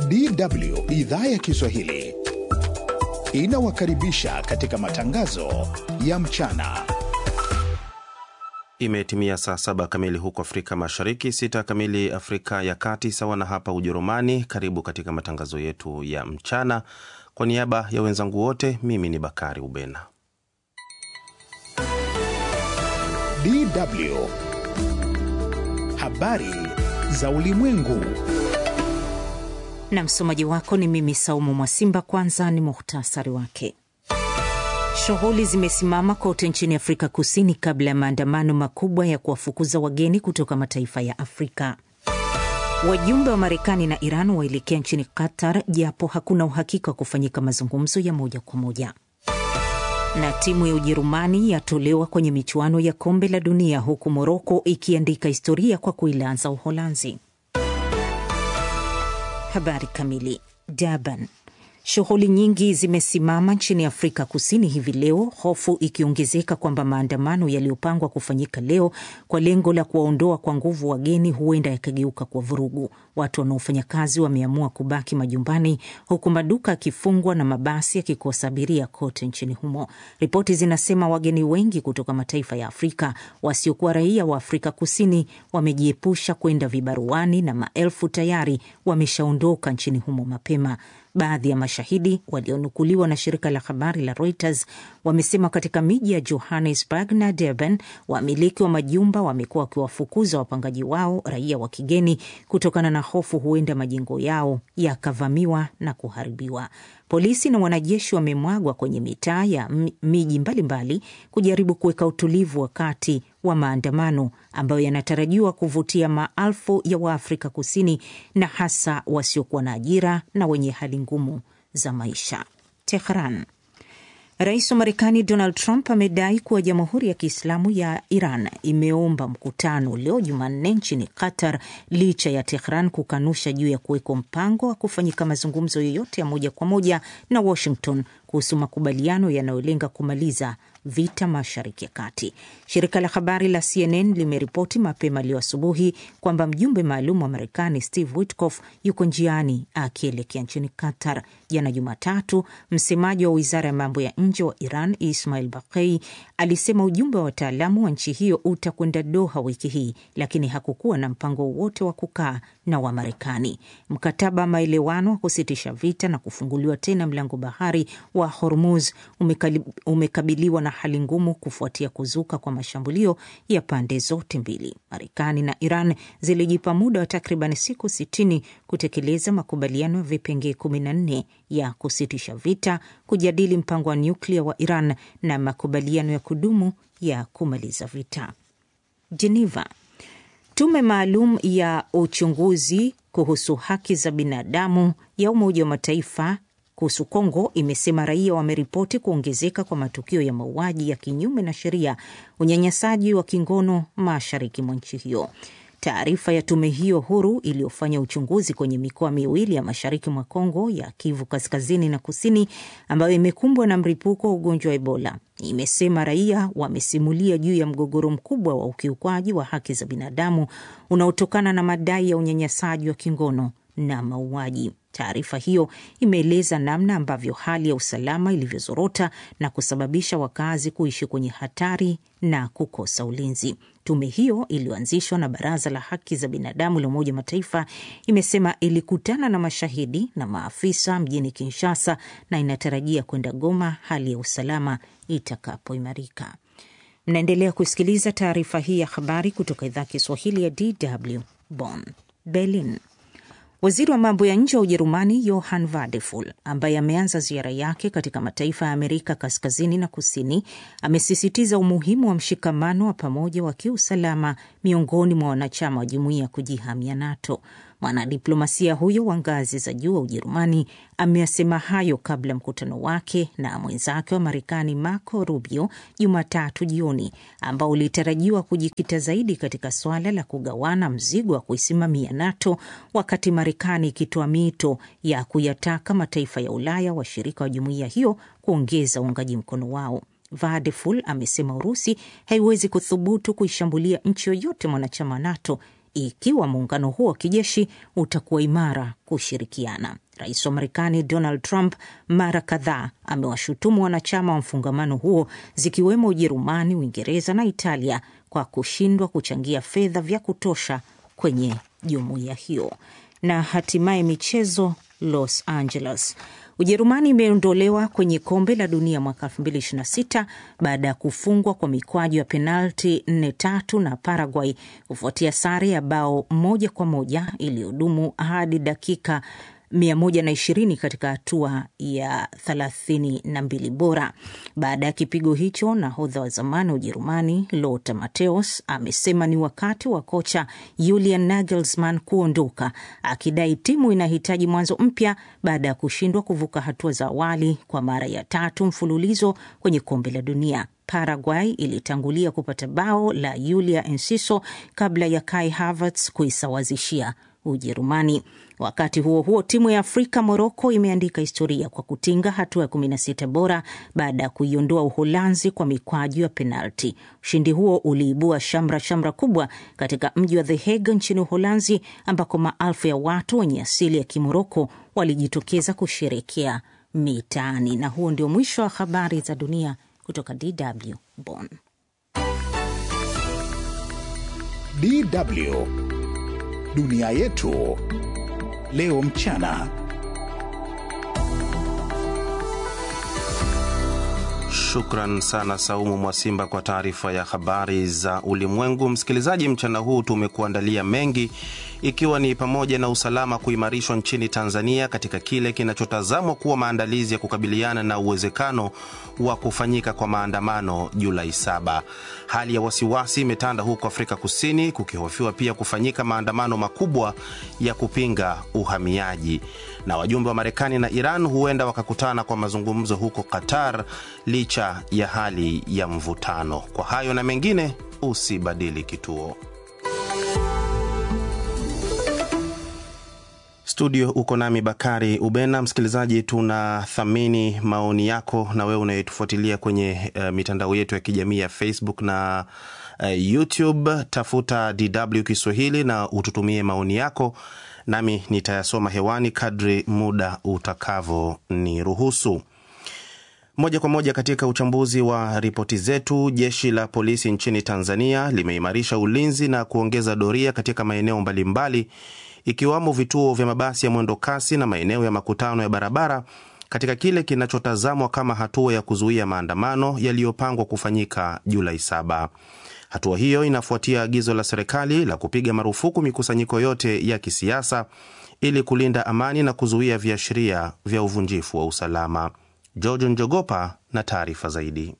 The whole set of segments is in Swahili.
DW idhaa ya Kiswahili inawakaribisha katika matangazo ya mchana. Imetimia saa saba kamili huko Afrika Mashariki, sita kamili Afrika ya Kati, sawa na hapa Ujerumani. Karibu katika matangazo yetu ya mchana. Kwa niaba ya wenzangu wote, mimi ni Bakari Ubena. DW habari za ulimwengu na msomaji wako ni mimi Saumu Mwasimba. Kwanza ni muhtasari wake. Shughuli zimesimama kote nchini Afrika Kusini kabla ya maandamano makubwa ya kuwafukuza wageni kutoka mataifa ya Afrika. Wajumbe wa Marekani na Iran waelekea nchini Qatar, japo hakuna uhakika wa kufanyika mazungumzo ya moja kwa moja. Na timu ya Ujerumani yatolewa kwenye michuano ya kombe la dunia, huku Moroko ikiandika historia kwa kuilaza Uholanzi. Habari kamili. Durban. Shughuli nyingi zimesimama nchini Afrika Kusini hivi leo, hofu ikiongezeka kwamba maandamano yaliyopangwa kufanyika leo kwa lengo la kuwaondoa kwa nguvu wageni huenda yakageuka kwa vurugu. Watu wanaofanya kazi wameamua kubaki majumbani, huku maduka yakifungwa na mabasi yakikosa abiria kote nchini humo. Ripoti zinasema wageni wengi kutoka mataifa ya Afrika wasiokuwa raia wa Afrika Kusini wamejiepusha kwenda vibaruani na maelfu tayari wameshaondoka nchini humo mapema. Baadhi ya mashahidi walionukuliwa na shirika la habari la Reuters wamesema katika miji ya Johannesburg na Durban, wamiliki wa majumba wamekuwa wakiwafukuza wapangaji wao raia wa kigeni kutokana na hofu huenda majengo yao yakavamiwa na kuharibiwa. Polisi na wanajeshi wamemwagwa kwenye mitaa ya miji mbalimbali kujaribu kuweka utulivu wakati wa maandamano ambayo yanatarajiwa kuvutia maelfu ya Waafrika Kusini na hasa wasiokuwa na ajira na wenye hali ngumu za maisha. Tehran. Rais wa Marekani Donald Trump amedai kuwa Jamhuri ya Kiislamu ya Iran imeomba mkutano leo Jumanne nchini Qatar licha ya Tehran kukanusha juu ya kuwekwa mpango wa kufanyika mazungumzo yoyote ya moja kwa moja na Washington kuhusu makubaliano yanayolenga kumaliza vita Mashariki ya Kati. Shirika la habari la CNN limeripoti mapema leo asubuhi kwamba mjumbe maalum wa Marekani Steve Witkoff yuko njiani akielekea nchini Qatar. Jana Jumatatu, msemaji wa wizara ya mambo ya nje wa Iran Ismail Baqei alisema ujumbe wa wataalamu wa nchi hiyo utakwenda Doha wiki hii, lakini hakukuwa na mpango wowote wa kukaa na Wamarekani. Mkataba wa maelewano wa kusitisha vita na kufunguliwa tena mlango bahari wa Hormuz umekabiliwa na hali ngumu kufuatia kuzuka kwa mashambulio ya pande zote mbili. Marekani na Iran zilijipa muda wa takriban siku sitini kutekeleza makubaliano ya vipengee 14 ya kusitisha vita, kujadili mpango wa nyuklia wa Iran na makubaliano ya kudumu ya kumaliza vita. Geneva. Tume maalum ya uchunguzi kuhusu haki za binadamu ya Umoja wa Mataifa kuhusu Kongo imesema raia wameripoti kuongezeka kwa matukio ya mauaji ya kinyume na sheria, unyanyasaji wa kingono mashariki mwa nchi hiyo. Taarifa ya tume hiyo huru iliyofanya uchunguzi kwenye mikoa miwili ya mashariki mwa Kongo ya Kivu kaskazini na kusini, ambayo imekumbwa na mlipuko wa ugonjwa wa Ebola, imesema raia wamesimulia juu ya mgogoro mkubwa wa ukiukwaji wa haki za binadamu unaotokana na madai ya unyanyasaji wa kingono na mauaji. Taarifa hiyo imeeleza namna ambavyo hali ya usalama ilivyozorota na kusababisha wakazi kuishi kwenye hatari na kukosa ulinzi. Tume hiyo iliyoanzishwa na Baraza la Haki za Binadamu la Umoja wa Mataifa imesema ilikutana na mashahidi na maafisa mjini Kinshasa na inatarajia kwenda Goma hali ya usalama itakapoimarika. Mnaendelea kusikiliza taarifa hii ya habari kutoka idhaa Kiswahili ya DW Bonn. Berlin. Waziri wa mambo ya nje wa Ujerumani Johann Wadephul, ambaye ameanza ziara yake katika mataifa ya Amerika kaskazini na kusini, amesisitiza umuhimu wa mshikamano wa pamoja wa kiusalama miongoni mwa wanachama wa jumuiya ya kujihamia NATO. Mwanadiplomasia huyo wa ngazi za juu wa Ujerumani ameyasema hayo kabla mkutano wake na mwenzake wa Marekani Marco Rubio Jumatatu jioni, ambao ulitarajiwa kujikita zaidi katika suala la kugawana mzigo wa kuisimamia NATO, wakati Marekani ikitoa mito ya kuyataka mataifa ya Ulaya washirika wa jumuiya hiyo kuongeza uungaji mkono wao. Vadeful amesema Urusi haiwezi kuthubutu kuishambulia nchi yoyote mwanachama NATO ikiwa muungano huo wa kijeshi utakuwa imara kushirikiana. Rais wa Marekani Donald Trump mara kadhaa amewashutumu wanachama wa mfungamano huo zikiwemo Ujerumani, Uingereza na Italia kwa kushindwa kuchangia fedha vya kutosha kwenye jumuiya hiyo. Na hatimaye michezo, Los Angeles. Ujerumani imeondolewa kwenye kombe la dunia mwaka 2026 baada ya kufungwa kwa mikwaju ya penalti 4-3 na Paraguay kufuatia sare ya bao moja kwa moja iliyodumu hadi dakika 120 katika hatua ya 32 bora. Baada ya kipigo hicho, nahodha wa zamani wa Ujerumani Lothar Matthäus amesema ni wakati wa kocha Julian Nagelsmann kuondoka, akidai timu inahitaji mwanzo mpya baada ya kushindwa kuvuka hatua za awali kwa mara ya tatu mfululizo kwenye kombe la dunia. Paraguay ilitangulia kupata bao la Julia Enciso kabla ya Kai Havertz kuisawazishia Ujerumani. Wakati huo huo, timu ya Afrika Moroko imeandika historia kwa kutinga hatua ya 16 bora baada ya kuiondoa Uholanzi kwa mikwaju ya penalti. Ushindi huo uliibua shamra shamra kubwa katika mji wa The Hague nchini Uholanzi, ambako maelfu ya watu wenye asili ya Kimoroko walijitokeza kusherekea mitaani. Na huo ndio mwisho wa habari za dunia kutoka DW Bonn. DW dunia yetu leo mchana. Shukran sana Saumu Mwasimba kwa taarifa ya habari za ulimwengu. Msikilizaji, mchana huu tumekuandalia mengi, ikiwa ni pamoja na usalama kuimarishwa nchini Tanzania katika kile kinachotazamwa kuwa maandalizi ya kukabiliana na uwezekano wa kufanyika kwa maandamano Julai saba. Hali ya wasiwasi imetanda huko Afrika Kusini, kukihofiwa pia kufanyika maandamano makubwa ya kupinga uhamiaji. Na wajumbe wa Marekani na Iran huenda wakakutana kwa mazungumzo huko Qatar licha ya hali ya mvutano. Kwa hayo na mengine, usibadili kituo. Studio uko nami Bakari Ubena. Msikilizaji, tunathamini maoni yako na wewe unayetufuatilia kwenye uh, mitandao yetu ya kijamii ya Facebook na uh, YouTube. Tafuta DW Kiswahili na ututumie maoni yako, nami nitayasoma hewani kadri muda utakavyo ni ruhusu. Moja kwa moja katika uchambuzi wa ripoti zetu, jeshi la polisi nchini Tanzania limeimarisha ulinzi na kuongeza doria katika maeneo mbalimbali ikiwamo vituo vya mabasi ya mwendo kasi na maeneo ya makutano ya barabara katika kile kinachotazamwa kama hatua ya kuzuia maandamano yaliyopangwa kufanyika Julai saba. Hatua hiyo inafuatia agizo la serikali la kupiga marufuku mikusanyiko yote ya kisiasa ili kulinda amani na kuzuia viashiria vya uvunjifu wa usalama. George Njogopa na taarifa zaidi.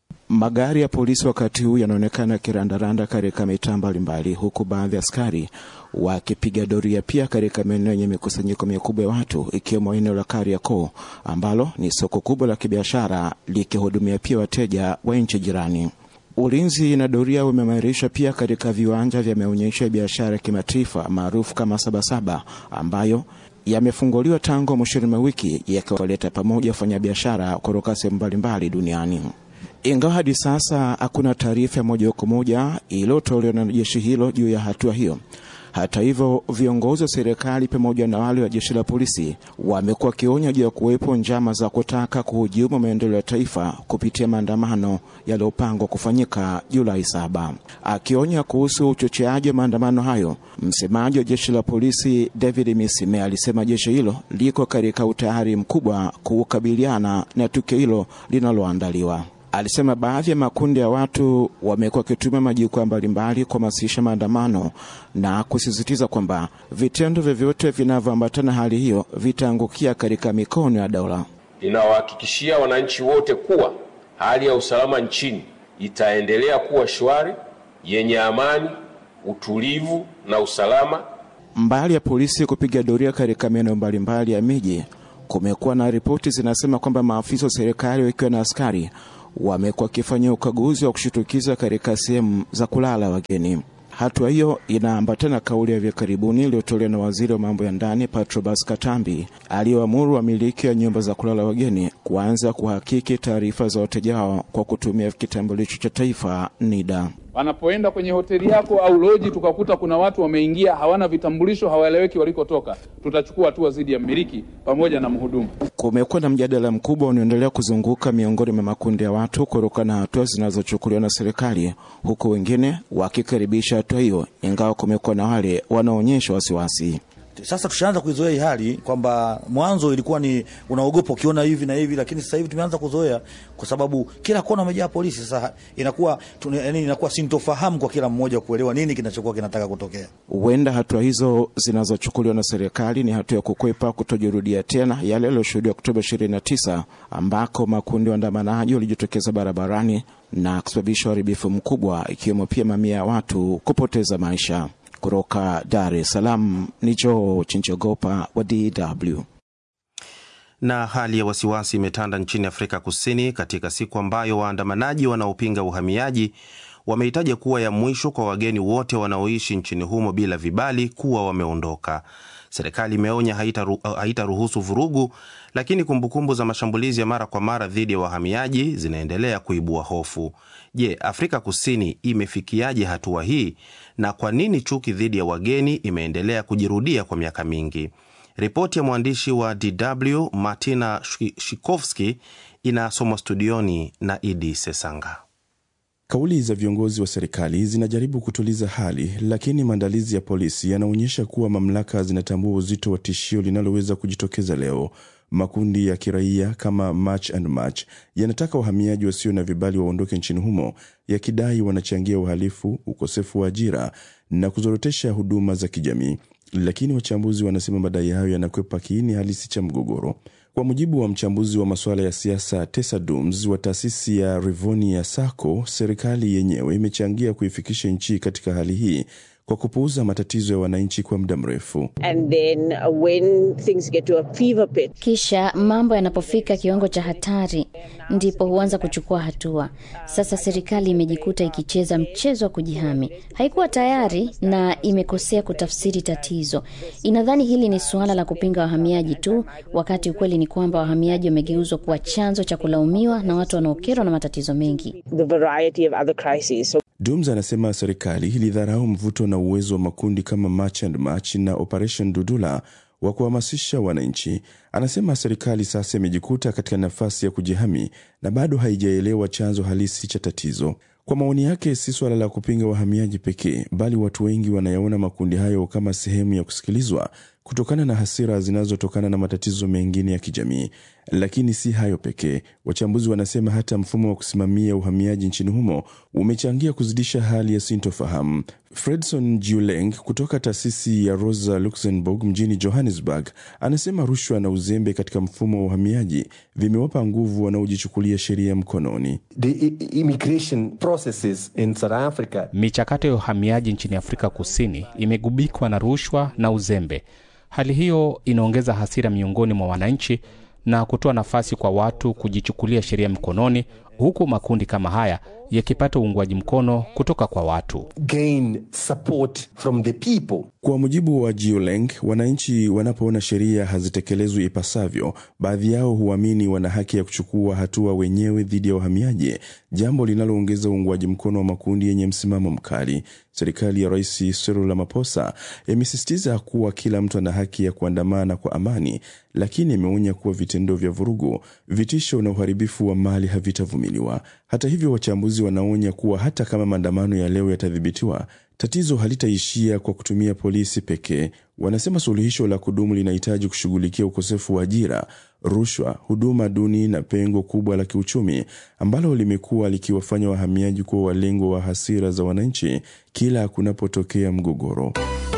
Magari ya polisi wakati huu yanaonekana yakirandaranda katika mitaa mbalimbali, huku baadhi ya askari wakipiga doria pia katika maeneo yenye mikusanyiko mikubwa ya watu, ikiwemo eneo la Kariakoo ambalo ni soko kubwa la kibiashara likihudumia pia wateja wa nchi jirani. Ulinzi na doria umeimarishwa pia katika viwanja vya maonyesho ya biashara ya kimataifa maarufu kama Sabasaba ambayo yamefunguliwa tangu mwishoni mwa wiki yakiwaleta pamoja wafanyabiashara kutoka sehemu mbalimbali duniani. Ingawa hadi sasa hakuna taarifa moja kwa moja iliyotolewa na jeshi hilo juu ya hatua hiyo. Hata hivyo, viongozi wa serikali pamoja na wale wa jeshi la polisi wamekuwa wakionya juu ya kuwepo njama za kutaka kuhujumu maendeleo ya taifa kupitia maandamano yaliyopangwa kufanyika Julai saba. Akionya kuhusu uchocheaji wa maandamano hayo, msemaji wa jeshi la polisi David Misime alisema jeshi hilo liko katika utayari mkubwa kukabiliana na tukio hilo linaloandaliwa. Alisema baadhi ya makundi ya watu wamekuwa wakitumia majukwaa mbalimbali kuhamasisha maandamano na kusisitiza kwamba vitendo vyovyote vinavyoambatana hali hiyo vitaangukia katika mikono ya dola. Ninawahakikishia wananchi wote kuwa hali ya usalama nchini itaendelea kuwa shwari, yenye amani, utulivu na usalama. Mbali ya polisi kupiga doria katika maeneo mbalimbali ya miji, kumekuwa na ripoti zinasema kwamba maafisa wa serikali wakiwa na askari wamekuwa wakifanya ukaguzi wa kushitukiza katika sehemu za kulala wageni. Hatua hiyo inaambatana kauli ya hivi karibuni iliyotolewa na waziri wa mambo ya ndani Patrobas Katambi aliyoamuru wamiliki wa nyumba za kulala wageni kuanza kuhakiki taarifa za wateja wao kwa kutumia kitambulisho cha taifa NIDA. wanapoenda kwenye hoteli yako au loji, tukakuta kuna watu wameingia hawana vitambulisho, hawaeleweki walikotoka, tutachukua hatua dhidi ya mmiliki pamoja na mhudumu. Kumekuwa na mjadala mkubwa unaoendelea kuzunguka miongoni mwa makundi ya watu kutokana na hatua zinazochukuliwa na serikali, huku wengine wakikaribisha hatua hiyo, ingawa kumekuwa na wale wanaonyesha wasiwasi. Sasa tushaanza kuizoea hii hali kwamba mwanzo ilikuwa ni unaogopa ukiona hivi na hivi, lakini sasa hivi tumeanza kuzoea kwa sababu kila kona umejaa polisi. Sasa inakuwa yani, inakuwa sintofahamu kwa kila mmoja kuelewa nini kinachokuwa kinataka kutokea. Huenda hatua hizo zinazochukuliwa na serikali ni hatua ya kukwepa kutojirudia tena yale yaliyoshuhudiwa Oktoba 29 ambako makundi ya waandamanaji walijitokeza barabarani na kusababisha uharibifu mkubwa, ikiwemo pia mamia ya watu kupoteza maisha. Kutoka Dar es Salaam ni Joe Chinchogopa wa DW. Na hali ya wasiwasi imetanda nchini Afrika Kusini katika siku ambayo waandamanaji wanaopinga uhamiaji wamehitaja kuwa ya mwisho kwa wageni wote wanaoishi nchini humo bila vibali kuwa wameondoka. Serikali imeonya haitaruhusu vurugu, lakini kumbukumbu za mashambulizi ya mara kwa mara dhidi ya wahamiaji zinaendelea kuibua hofu. Je, Afrika Kusini imefikiaje hatua hii na kwa nini chuki dhidi ya wageni imeendelea kujirudia kwa miaka mingi? Ripoti ya mwandishi wa DW Martina Shikovski inasomwa studioni na Idi Sesanga. Kauli za viongozi wa serikali zinajaribu kutuliza hali, lakini maandalizi ya polisi yanaonyesha kuwa mamlaka zinatambua uzito wa tishio linaloweza kujitokeza leo. Makundi ya kiraia kama March and March yanataka wahamiaji wasio na vibali waondoke nchini humo, yakidai wanachangia uhalifu, ukosefu wa ajira na kuzorotesha huduma za kijamii. Lakini wachambuzi wanasema madai hayo yanakwepa kiini halisi cha mgogoro. Kwa mujibu wa mchambuzi wa masuala ya siasa Tessa Dooms wa taasisi ya Rivonia Sacco, serikali yenyewe imechangia kuifikisha nchi katika hali hii kwa kupuuza matatizo ya wananchi kwa muda mrefu. Kisha mambo yanapofika kiwango cha hatari, ndipo huanza kuchukua hatua. Sasa serikali imejikuta ikicheza mchezo wa kujihami. Haikuwa tayari na imekosea kutafsiri tatizo. Inadhani hili ni suala la kupinga wahamiaji tu, wakati ukweli ni kwamba wahamiaji wamegeuzwa kuwa chanzo cha kulaumiwa na watu wanaokerwa na matatizo mengi. Dooms anasema serikali ilidharau mvuto na uwezo wa makundi kama March and March na Operation Dudula wa kuhamasisha wananchi. Anasema serikali sasa imejikuta katika nafasi ya kujihami na bado haijaelewa chanzo halisi cha tatizo. Kwa maoni yake, si suala la kupinga wahamiaji pekee, bali watu wengi wanayaona makundi hayo kama sehemu ya kusikilizwa kutokana na hasira zinazotokana na matatizo mengine ya kijamii. Lakini si hayo pekee. Wachambuzi wanasema hata mfumo wa kusimamia uhamiaji nchini humo umechangia kuzidisha hali ya sintofahamu. Fredson Juleng kutoka taasisi ya Rosa Luxemburg mjini Johannesburg anasema rushwa na uzembe katika mfumo wa uhamiaji vimewapa nguvu wanaojichukulia sheria mkononi. The immigration processes in South Africa. Michakato ya uhamiaji nchini Afrika Kusini imegubikwa na rushwa na uzembe. Hali hiyo inaongeza hasira miongoni mwa wananchi na kutoa nafasi kwa watu kujichukulia sheria mkononi, huku makundi kama haya yakipata uungwaji mkono kutoka kwa watu. Gain support from the people. Kwa mujibu wa Jioleng, wananchi wanapoona sheria hazitekelezwi ipasavyo, baadhi yao huamini wana haki ya kuchukua hatua wenyewe dhidi ya wahamiaji, jambo linaloongeza uungwaji mkono wa makundi yenye msimamo mkali. Serikali ya Rais Cyril Ramaphosa imesisitiza kuwa kila mtu ana haki ya kuandamana kwa amani, lakini imeonya kuwa vitendo vya vurugu, vitisho na uharibifu wa mali havitavumiliwa. Hata hivyo, wachambuzi wanaonya kuwa hata kama maandamano ya leo yatadhibitiwa, tatizo halitaishia kwa kutumia polisi pekee. Wanasema suluhisho la kudumu linahitaji kushughulikia ukosefu wa ajira, rushwa, huduma duni na pengo kubwa la kiuchumi ambalo limekuwa likiwafanya wahamiaji kuwa walengwa wa hasira za wananchi kila kunapotokea mgogoro.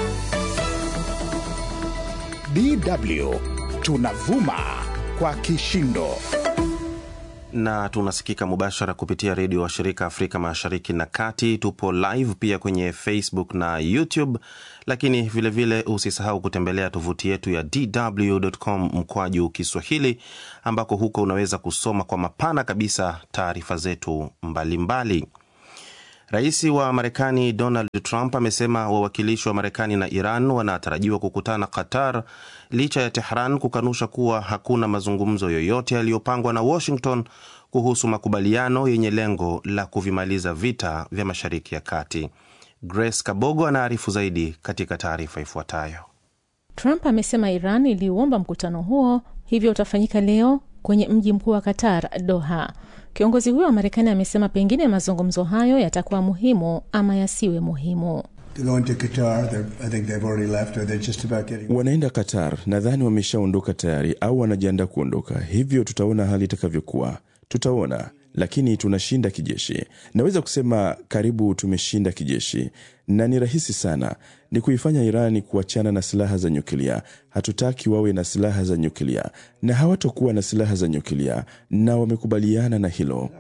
DW tunavuma kwa kishindo na tunasikika mubashara kupitia redio wa shirika Afrika Mashariki na Kati. Tupo live pia kwenye Facebook na YouTube, lakini vilevile usisahau kutembelea tovuti yetu ya dw.com mkwaju Kiswahili, ambako huko unaweza kusoma kwa mapana kabisa taarifa zetu mbalimbali mbali. Rais wa Marekani Donald Trump amesema wawakilishi wa Marekani na Iran wanatarajiwa kukutana Qatar licha ya Tehran kukanusha kuwa hakuna mazungumzo yoyote yaliyopangwa na Washington kuhusu makubaliano yenye lengo la kuvimaliza vita vya Mashariki ya Kati. Grace Kabogo anaarifu zaidi katika taarifa ifuatayo. Trump amesema Iran iliuomba mkutano huo, hivyo utafanyika leo kwenye mji mkuu wa Qatar, Doha. Kiongozi huyo wa Marekani amesema pengine mazungumzo hayo yatakuwa muhimu ama yasiwe muhimu. Wanaenda Qatar, nadhani wameshaondoka tayari au wanajiandaa kuondoka, hivyo tutaona hali itakavyokuwa. Tutaona, lakini tunashinda kijeshi. Naweza kusema karibu tumeshinda kijeshi, na ni rahisi sana, ni kuifanya Irani kuachana na silaha za nyuklia. Hatutaki wawe na silaha za nyuklia na hawatokuwa na silaha za nyuklia, na wamekubaliana na hilo.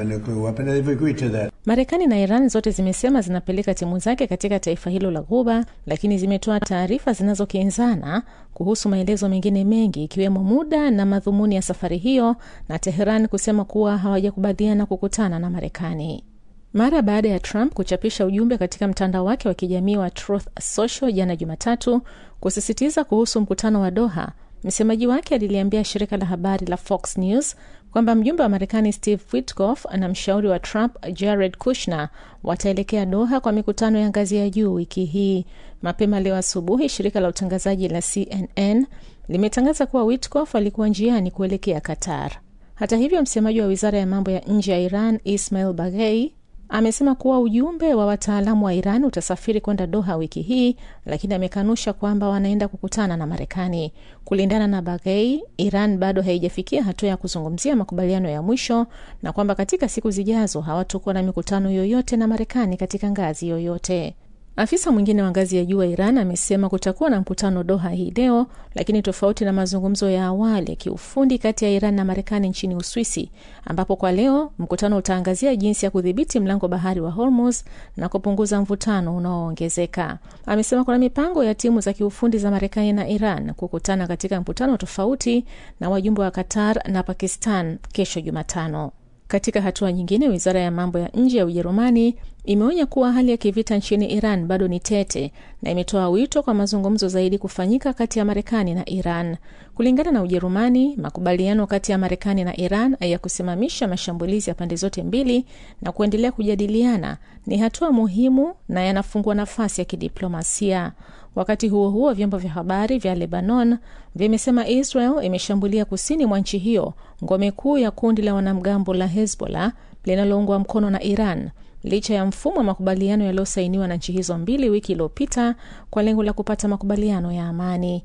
Marekani na Iran zote zimesema zinapeleka timu zake katika taifa hilo la Ghuba, lakini zimetoa taarifa zinazokinzana kuhusu maelezo mengine mengi, ikiwemo muda na madhumuni ya safari hiyo, na Teheran kusema kuwa hawajakubaliana kukutana na Marekani. Mara baada ya Trump kuchapisha ujumbe katika mtandao wake wa kijamii wa Truth Social jana Jumatatu kusisitiza kuhusu mkutano wa Doha, msemaji wake aliliambia shirika la habari la Fox News kwamba mjumbe wa Marekani Steve Witkoff na mshauri wa Trump Jared Kushner wataelekea Doha kwa mikutano ya ngazi ya juu wiki hii. Mapema leo asubuhi, shirika la utangazaji la CNN limetangaza kuwa Witkoff alikuwa njiani kuelekea Qatar. Hata hivyo, msemaji wa wizara ya mambo ya nje ya Iran Ismail Baghei amesema kuwa ujumbe wa wataalamu wa Iran utasafiri kwenda Doha wiki hii, lakini amekanusha kwamba wanaenda kukutana na Marekani. Kulingana na Baghei, Iran bado haijafikia hatua ya kuzungumzia makubaliano ya mwisho na kwamba katika siku zijazo hawatakuwa na mikutano yoyote na Marekani katika ngazi yoyote. Afisa mwingine wa ngazi ya juu wa Iran amesema kutakuwa na mkutano Doha hii leo, lakini tofauti na mazungumzo ya awali ya kiufundi kati ya Iran na Marekani nchini Uswisi, ambapo kwa leo mkutano utaangazia jinsi ya kudhibiti mlango bahari wa Hormuz na kupunguza mvutano unaoongezeka. Amesema kuna mipango ya timu za kiufundi za Marekani na Iran kukutana katika mkutano tofauti na wajumbe wa Qatar na Pakistan kesho Jumatano. Katika hatua nyingine, wizara ya mambo ya nje ya Ujerumani imeonya kuwa hali ya kivita nchini Iran bado ni tete na imetoa wito kwa mazungumzo zaidi kufanyika kati ya Marekani na Iran. Kulingana na Ujerumani, makubaliano kati ya Marekani na Iran ya kusimamisha mashambulizi ya pande zote mbili na kuendelea kujadiliana ni hatua muhimu na yanafungua nafasi ya kidiplomasia. Wakati huo huo, vyombo vya habari vya Lebanon vimesema Israel imeshambulia kusini mwa nchi hiyo ngome kuu ya kundi la wanamgambo la Hezbollah linaloungwa mkono na Iran licha ya mfumo wa makubaliano yaliyosainiwa na nchi hizo mbili wiki iliyopita kwa lengo la kupata makubaliano ya amani.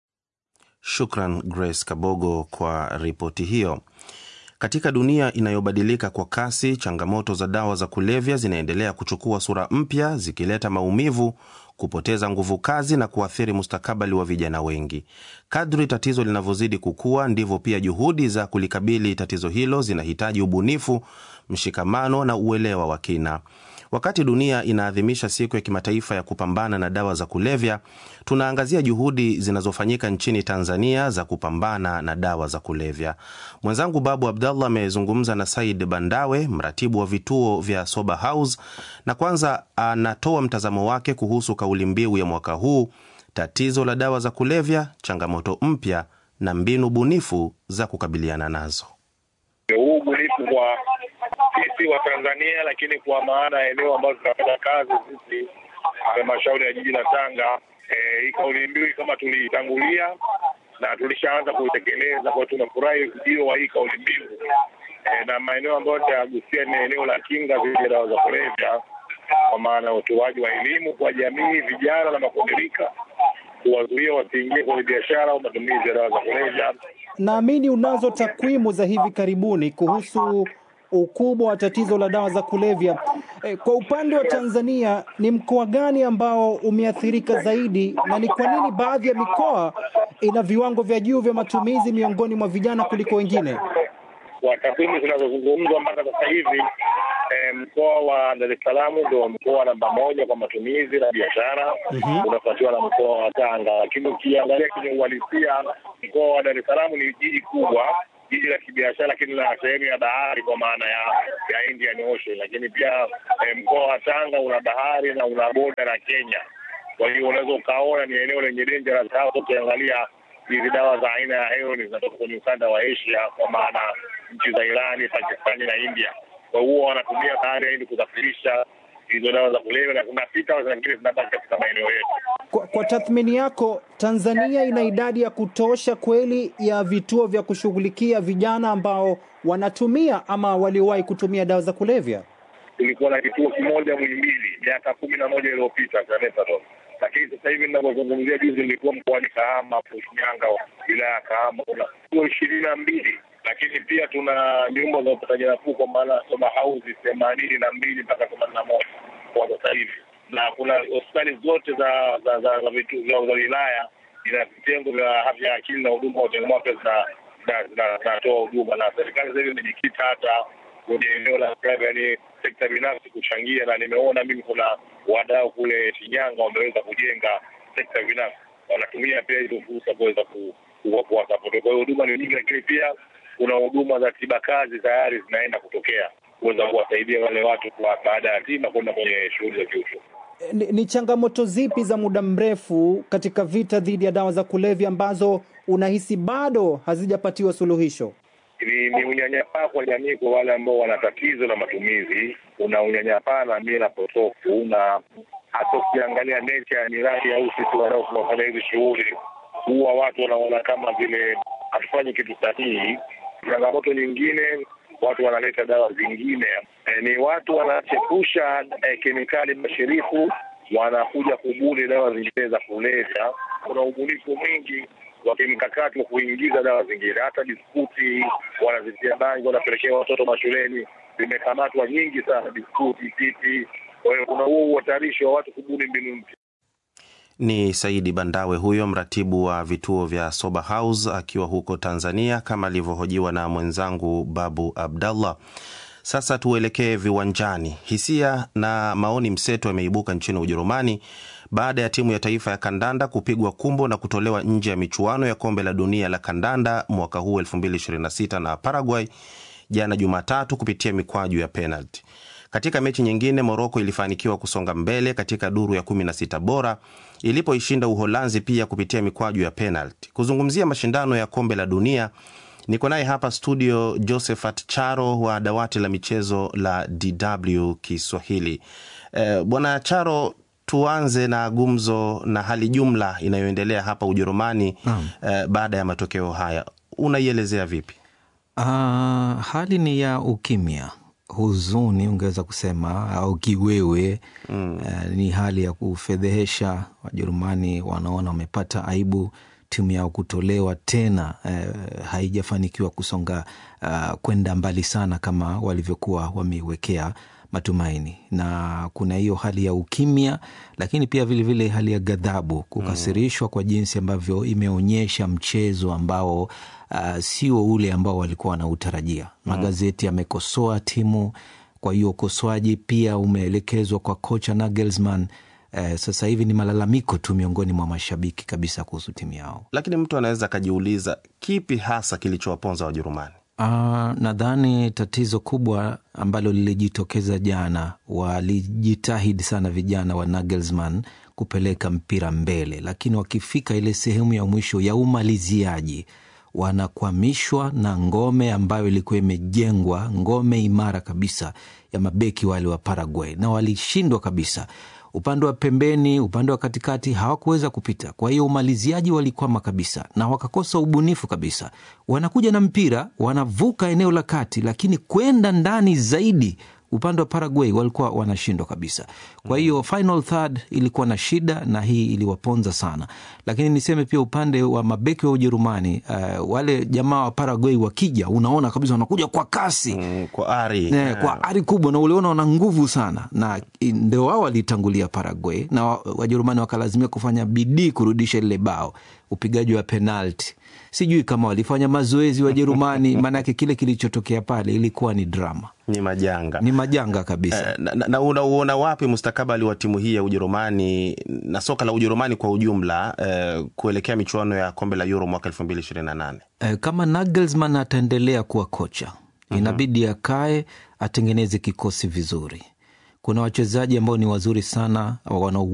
Shukran Grace Kabogo kwa ripoti hiyo. Katika dunia inayobadilika kwa kasi, changamoto za dawa za kulevya zinaendelea kuchukua sura mpya, zikileta maumivu, kupoteza nguvu kazi na kuathiri mustakabali wa vijana wengi. Kadri tatizo linavyozidi kukua, ndivyo pia juhudi za kulikabili tatizo hilo zinahitaji ubunifu, mshikamano na uelewa wa kina. Wakati dunia inaadhimisha siku ya kimataifa ya kupambana na dawa za kulevya, tunaangazia juhudi zinazofanyika nchini Tanzania za kupambana na dawa za kulevya. Mwenzangu Babu Abdallah amezungumza na Said Bandawe, mratibu wa vituo vya Sober House, na kwanza anatoa mtazamo wake kuhusu kauli mbiu ya mwaka huu, tatizo la dawa za kulevya, changamoto mpya na mbinu bunifu za kukabiliana nazo. Huu ubunifu kwa sisi wa Tanzania, lakini kwa maana ya eneo ambazo tunafanya kazi sisi halmashauri ya jiji la Tanga, hii e, kauli mbiu kama tuliitangulia na tulishaanza kuitekeleza. Kwa tunafurahi ujio wa hii kauli mbiu e, na maeneo ambayo tutagusia ni eneo la kinga dhidi ya dawa za kulevya, kwa maana ya utoaji wa elimu kwa jamii, vijana na makundirika, kuwazuia wasiingie kwenye biashara au matumizi ya dawa za kulevya. Naamini unazo takwimu za hivi karibuni kuhusu ukubwa wa tatizo la dawa za kulevya. E, kwa upande wa Tanzania ni mkoa gani ambao umeathirika zaidi na ni kwa nini baadhi ya mikoa ina viwango vya juu vya matumizi miongoni mwa vijana kuliko wengine? Kwa takwimu zinazozungumzwa mpaka sasa hivi e, mkoa wa Dar es Salaam ndio mkoa namba moja kwa matumizi na biashara Mhm. unafuatiwa na mkoa wa Tanga, lakini ukiangalia kwenye uhalisia mkoa wa Dar es Salaam ni jiji kubwa jiji la kibiashara, lakini la sehemu ya bahari kwa maana ya ya Indian Ocean, lakini pia eh, mkoa wa Tanga una bahari na una boda na Kenya. Kwa hiyo unaweza ukaona ni eneo lenye dangerous hasa ukiangalia hizi dawa za aina ya heroin zinatoka kwenye ukanda wa Asia, kwa maana nchi za Irani, Pakistani na India. Kwa hiyo wanatumia bahari ya Hindi kusafirisha hizo dawa za kulevya na zinapita au zingine zinabaki katika maeneo yetu. Kwa, kwa tathmini yako, Tanzania ina idadi ya kutosha kweli ya vituo vya kushughulikia vijana ambao wanatumia ama waliowahi kutumia dawa za kulevya? Tulikuwa na kituo kimoja Muhimbili miaka kumi na moja iliyopita cha methadone, lakini sasa hivi ninavyozungumzia, juzi nilikuwa mkoani Kahama, Shinyanga, wilaya ya Kahama, kuna vituo ishirini na mbili lakini pia tuna nyumba za upataji nafuu kwa maana soba hausi themanini na mbili mpaka themanini na moja kwa sasa hivi, na kuna hospitali zote za za za za vitu za za wilaya ina vitengo vya afya ya akili na huduma wa changamoto zina zinatoa huduma, na serikali sasa hivi imejikita hata kwenye eneo la yani sekta binafsi kuchangia, na nimeona mimi kuna wadau kule Shinyanga wameweza kujenga sekta binafsi, wanatumia pia hizo fursa kuweza kuwasapoti. Kwa hiyo huduma ni nyingi, lakini pia kuna huduma za tiba kazi tayari zinaenda kutokea kuweza kuwasaidia wale watu kwa baada ya tiba kwenda kwenye shughuli za kiuchumi. Ni, ni changamoto zipi za muda mrefu katika vita dhidi ya dawa za kulevya ambazo unahisi bado hazijapatiwa suluhisho? Ni, ni unyanyapaa kwa jamii kwa wale ambao wana tatizo la matumizi. Kuna unyanyapaa na mila potofu, na hata ukiangalia nature ya miradi au sisi wanaofanya hizi shughuli, huwa watu wanaona kama vile hatufanyi kitu sahihi. Changamoto nyingine, watu wanaleta dawa zingine. E, ni watu wanachepusha e, kemikali bashirifu, wanakuja kubuni dawa zingine za kulevya. Kuna ubunifu mwingi wa kimkakati wa kuingiza dawa zingine, hata biskuti wanazitia bangi, wanapelekea watoto mashuleni. Zimekamatwa nyingi sana biskuti, pipi. Kwa hiyo kuna huo uhatarishi wa watu kubuni mbinu mpya. Ni Saidi Bandawe huyo mratibu wa vituo vya Sober House akiwa huko Tanzania, kama alivyohojiwa na mwenzangu Babu Abdallah. Sasa tuelekee viwanjani. Hisia na maoni mseto yameibuka nchini Ujerumani baada ya timu ya taifa ya kandanda kupigwa kumbo na kutolewa nje ya michuano ya kombe la dunia la kandanda mwaka huu 2026 na Paraguay jana Jumatatu kupitia mikwaju ya penalti. Katika mechi nyingine, Moroko ilifanikiwa kusonga mbele katika duru ya 16 bora ilipoishinda Uholanzi pia kupitia mikwaju ya penalti. Kuzungumzia mashindano ya kombe la dunia niko naye hapa studio Josephat Charo wa dawati la michezo la DW Kiswahili. E, Bwana Charo, tuanze na gumzo na hali jumla inayoendelea hapa Ujerumani e, baada ya matokeo haya unaielezea vipi? Uh, hali ni ya ukimya huzuni ungeweza kusema au kiwewe mm. Uh, ni hali ya kufedhehesha. Wajerumani wanaona wamepata aibu, timu yao kutolewa tena, uh, haijafanikiwa kusonga uh, kwenda mbali sana kama walivyokuwa wameiwekea matumaini, na kuna hiyo hali ya ukimya, lakini pia vilevile vile hali ya ghadhabu, kukasirishwa mm. kwa jinsi ambavyo imeonyesha mchezo ambao Uh, sio ule ambao walikuwa wanautarajia. Magazeti yamekosoa timu, kwa hiyo ukosoaji pia umeelekezwa kwa kocha Nagelsmann. Uh, sasa hivi ni malalamiko tu miongoni mwa mashabiki kabisa kuhusu timu yao, lakini mtu anaweza akajiuliza kipi hasa kilichowaponza Wajerumani? Uh, nadhani tatizo kubwa ambalo lilijitokeza jana, walijitahidi sana vijana wa Nagelsmann kupeleka mpira mbele, lakini wakifika ile sehemu ya mwisho ya umaliziaji wanakwamishwa na ngome ambayo ilikuwa imejengwa, ngome imara kabisa ya mabeki wale wa Paraguay, na walishindwa kabisa. Upande wa pembeni, upande wa katikati hawakuweza kupita. Kwa hiyo umaliziaji walikwama kabisa na wakakosa ubunifu kabisa. Wanakuja na mpira, wanavuka eneo la kati, lakini kwenda ndani zaidi upande wa Paraguay walikuwa wanashindwa kabisa. Kwa hiyo final third ilikuwa na shida, na hii iliwaponza sana. Lakini niseme pia upande wa mabeki wa Ujerumani, uh, wale jamaa wa Paraguay wakija, unaona kabisa wanakuja kwa kasi mm, kwa ari ne, yeah. kwa ari kubwa, na uliona wana nguvu sana, na ndio wao walitangulia Paraguay, na Wajerumani wakalazimia kufanya bidii kurudisha lile bao, upigaji wa penalti sijui kama walifanya mazoezi Wajerumani, maanake kile kilichotokea pale ilikuwa ni drama. ni majanga ni majanga kabisa. Eh, na, na, na unauona wapi mustakabali wa timu hii ya Ujerumani na soka la Ujerumani kwa ujumla eh, kuelekea michuano ya kombe la Euro mwaka elfu mbili ishirini na nane? Eh, kama Nagelsmann ataendelea kuwa kocha inabidi akae atengeneze kikosi vizuri. Kuna wachezaji ambao ni wazuri sana wana